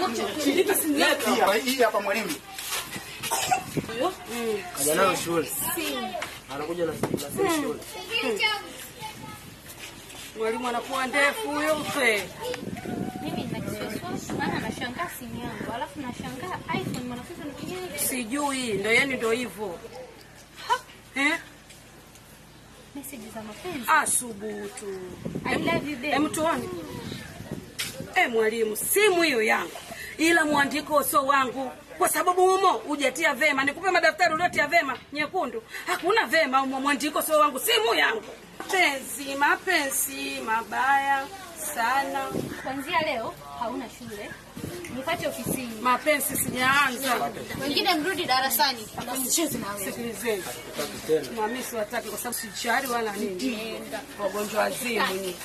Leti hapa, hii hapa mwalimu. Kaja nayo shule. Anakuja na simu na simu shule. Mwalimu anakuwa ndefu huyo mpe. Mimi nina kisiwasiwasi maana nashangaa simu yangu, alafu nashangaa iPhone mwanafunzi anatumia hivi. Sijui, ndo yani ndo hivyo. Eh? Message za mapenzi. Asubutu. I love you baby. Hem tuone. Eh, mwalimu, simu hiyo yangu. Ila mwandiko sio wangu. Kwa sababu humo hujatia vema. Nikupe madaftari uliotia vema nyekundu. Hakuna vema humo mwandiko sio wangu. Simu yangu. Mapenzi, mapenzi mabaya sana. Kuanzia leo hauna shule. Nipate ofisini. Mapenzi sijaanza. Wengine mrudi darasani. Msicheze na wewe. Sikilizeni. Hataki tena. Na mimi siwataki kwa sababu sichari wala nini. Wagonjwa wazimu nyinyi.